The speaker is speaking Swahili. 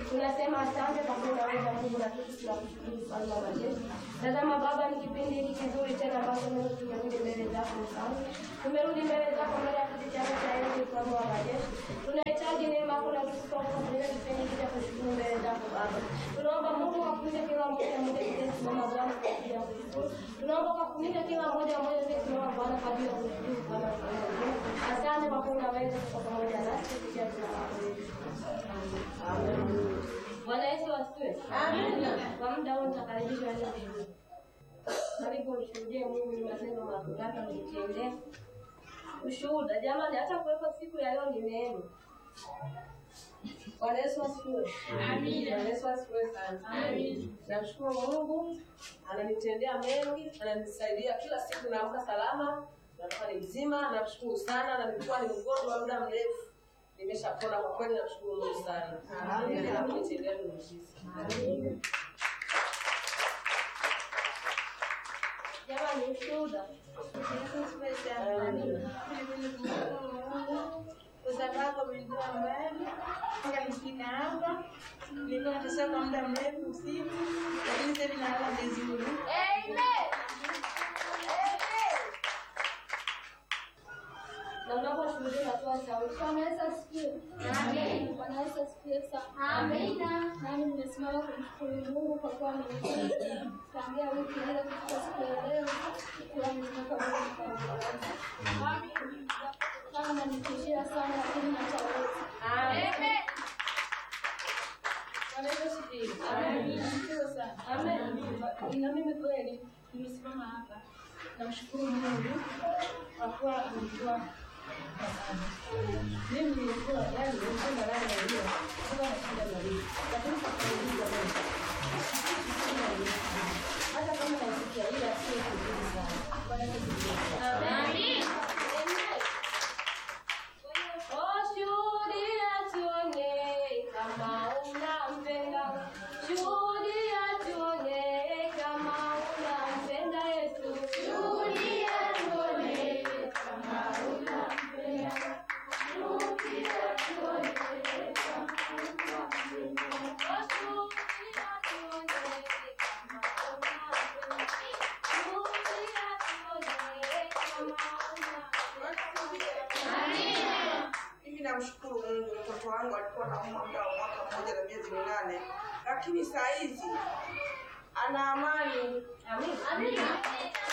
Tunasema asante kwa kuwa unaweza Mungu na sisi tunakushukuru mfalme wa majeshi. Tazama Baba, ni kipindi hiki kizuri tena ambacho Mungu tumerudi mbele zako mfalme. Tumerudi mbele zako mbele ya kiti chako cha enzi mfalme wa majeshi. Tunahitaji neema yako na kusifa kwa kutumia kipindi hiki cha kushukuru mbele zako Baba. Tunaomba Mungu akufunike kila mmoja mmoja aliyesimama Bwana kwa ajili ya kushukuru. Tunaomba ukafunike kila mmoja mmoja aliyesimama Bwana kwa ajili ya kushukuru Bwana mfalme wa majeshi. Asante kwa kuwa unaweza kuwa pamoja nasi kupitia jina lako Yesu. Bwana Yesu asifiwe. Amina. Kwa muda huu nitakaribisha wale wengine. Karibu ushuhudie Mungu ni matendo makuu yake ametendea. Ushuhuda jamani, hata kuwepo siku ya leo ni neema. Bwana Yesu asifiwe. Amina. Bwana Yesu asifiwe sana. Amina. Namshukuru Mungu ananitendea mengi, ananisaidia kila siku naamka salama, natoka ni mzima, namshukuru sana na nilikuwa ni mgonjwa muda mrefu. Nimeshapona kwa kweli, namshukuru Mungu sana. Amina. Kunitendea miujiza. Jamani, ushuhuda. kwa sababu amejua mbali mpaka nifika hapa. Nilikuwa nateseka kwa muda mrefu usiku, lakini sasa hivi nalala vizuri. Na unaposhuhudia unatoa sauti. Bwana Yesu asifiwe. Amen. Bwana Yesu asifiwe sana. Amina. Nami nimesimama kumshukuru Mungu kwa kuwa ameniwezesha tangia wiki ile kufika siku ya leo kuwa nimetoka Mungu kwa mkono. Kama nanitishia sana lakini nataweza. Amen. Bwana Yesu asifiwe. Amen. Asifiwe sana. Amen. Na mimi kweli nimesimama hapa namshukuru Mungu kwa kuwa amejua Mimi nilikuwa yani nilikuwa ndani ya hiyo. Sikuwa na shida na hiyo. Lakini sikuuliza Mungu. Hata kama nasikia ila sio kuzuri sana. Bwana Yesu asifiwe. Amen. Oh, shuhudia tuone kama unampenda. Shuhudia tuone kama unampenda Yesu. Shuhudia tuone kama unampenda. Mimi namshukuru Mungu, mtoto wangu alikuwa anaumwa muda wa mwaka mmoja na miezi minane, lakini saa hizi ana amani. Amen.